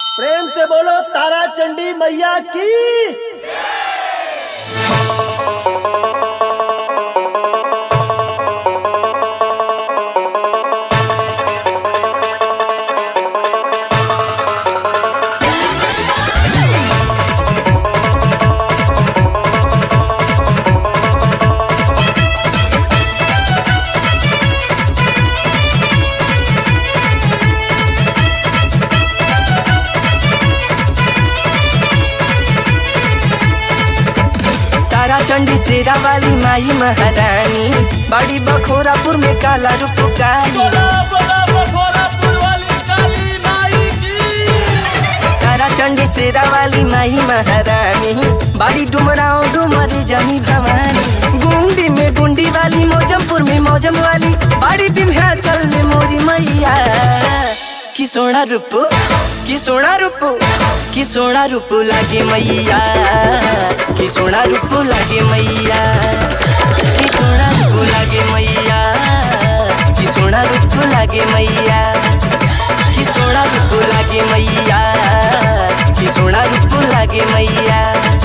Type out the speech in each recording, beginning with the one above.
प्रेम से बोलो तारा चंडी मैया की तारा चंडी शेरा वाली माई महारानी बड़ी बखोरापुर में काला रूप काली तारा चंडी शेरा वाली माई महारानी बड़ी डुमराओ डुमरी जमी भवानी गुंडी में गुंडी वाली मौजमपुर में मौजम वाली बड़ी विंध्याचल में मोरी मैया की सोना रूप की सोना रूप की सोना रूप लागे मैया की सोना रूप लागे मैया की सोना रूप लागे मैया की सोना रूप लागे मैया की सोना रूप लागे मैया की सोना रूप लागे मैया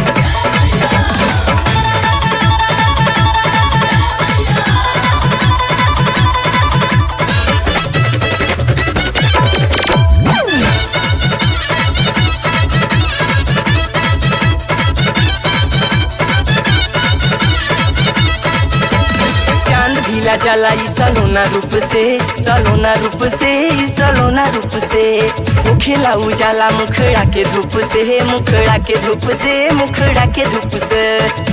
चांद भीला जला ई सलोना रूप से सलोना रूप से ई सलोना रूप से मुखेला उजाला मुखड़ा के धूप से मुखड़ा के धूप से मुखड़ा के धूप से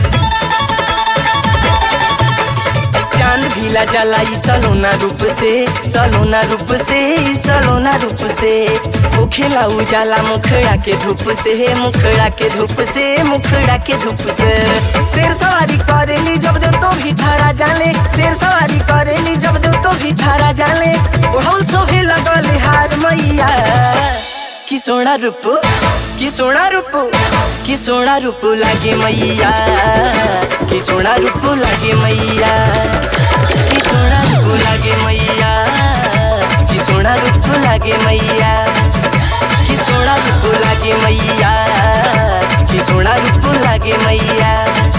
चांद भीला जला ई सलोना रूप से सलोना रूप से ई सलोना रूप से मुखेला उजाला मुखड़ा के धूप से मुखड़ा के धूप से मुखड़ा के धूप से शेर सवारी करेली जब दे तो भी थारा जाले शेर सवारी करेली जब दे तो भी थारा जाले ओढ़ल सोहे लगल हार मैया की सोना रूप की सोना रूप की सोना रूप लागे मैया की सोना रूप लागे मैया की सोना रूप लागे मैया की सोना रूप लागे मैया की सोना रूप लागे मैया की सोना रूप लागे मैया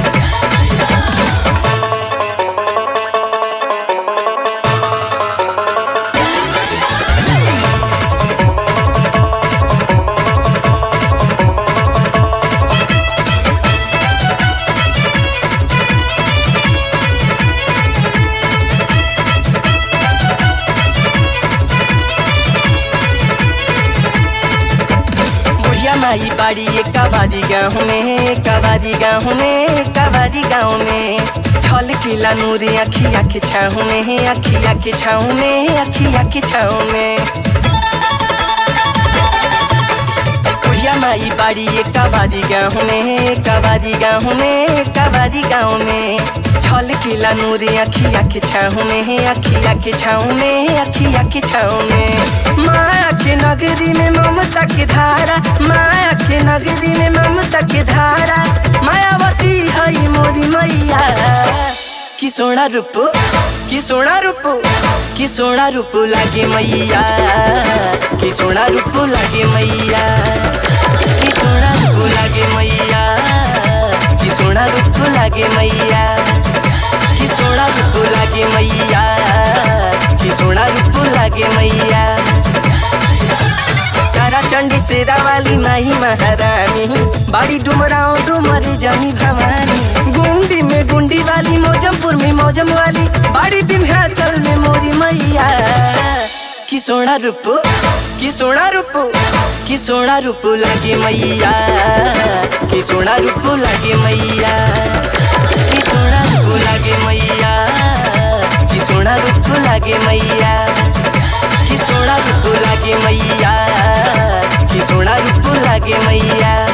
बुढ़िया माई बाड़ी एक कबारी गाँव में कबारी गाँव में कबारी गाँव में छल किला नूरे अखिया के छाँव में अखिया के छाँव में अखिया के छाँव में बुढ़िया माई बाड़ी एक कबारी गाँव में कबारी गाँव में कबारी गाँव में छल किला नूरे अखिया के छाँव में अखिया के छाँव में अखिया के छाँव में माया के नगरी में ममता के धारा माया के नगरी में ममता के धारा मायावती हई मोरी मैया की सोना रूप की सोना रूप की सोना रूप लागे मैया की सोना रूप लागे मैया की सोना रूप लागे मैया की सोना रूप लागे मैया की सोना रूप लागे मैया की सोना रूप लागे मैया तारा चंडी शेरा वाली माही महारानी बड़ी डुमराओ डुमरी जमी भवानी गुंडी में गुंडी वाली मौजमपुर में मौजम वाली बड़ी विंध्याचल में मोरी मैया की सोना रूप की सोना रूप की सोना रूप लागे मैया की सोना रूप लागे मैया की सोना रूप लागे मैया की सोना रूप लागे मैया की सोना रूप लागे मैया की सोना रूप लागे मैया